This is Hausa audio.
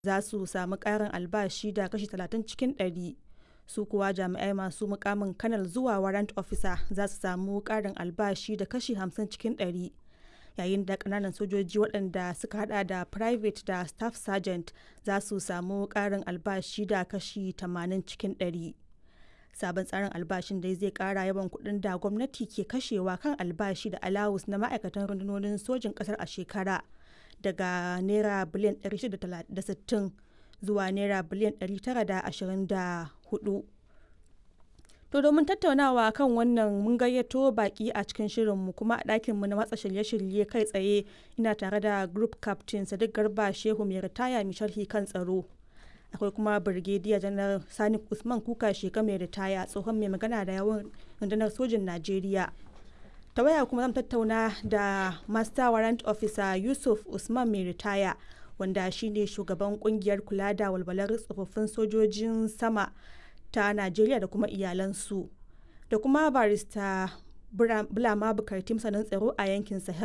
za su sami ƙarin albashi da kashi 30 cikin ɗari. Su kuwa jami'ai masu mukamin kanal zuwa warrant officer za su samu ƙarin albashi da kashi 50 cikin ɗari. Yayin da ƙananan sojoji waɗanda suka hada da private da staff sergeant za su samu ƙarin albashi da kashi 80 cikin ɗari. Sabon tsarin albashin dai zai ƙara yawan kuɗin da gwamnati ke kashewa kan albashi da alawus na ma'aikatan rundunonin sojin ƙasar a shekara daga naira biliyan 660 zuwa naira biliyan 924. To domin tattaunawa kan wannan mun gayyato baki a cikin shirinmu kuma a ɗakinmu na watsa shirye-shirye kai tsaye ina tare da group captain Sadiq Garba Shehu mai ritaya mai sharhi kan tsaro. Akwai kuma Brigadier Janar Sani Usman Kuka Sheka mai ritaya tsohon mai magana da yawan rundunar sojin Najeriya. Ta waya kuma zan tattauna da Master Warrant Officer Yusuf Usman mai ritaya wanda shine shugaban kungiyar kula da walwalar tsofaffin sojojin sama ta Najeriya da kuma iyalansu da kuma barista Bulama Bukarti masanin tsaro a yankin Sahel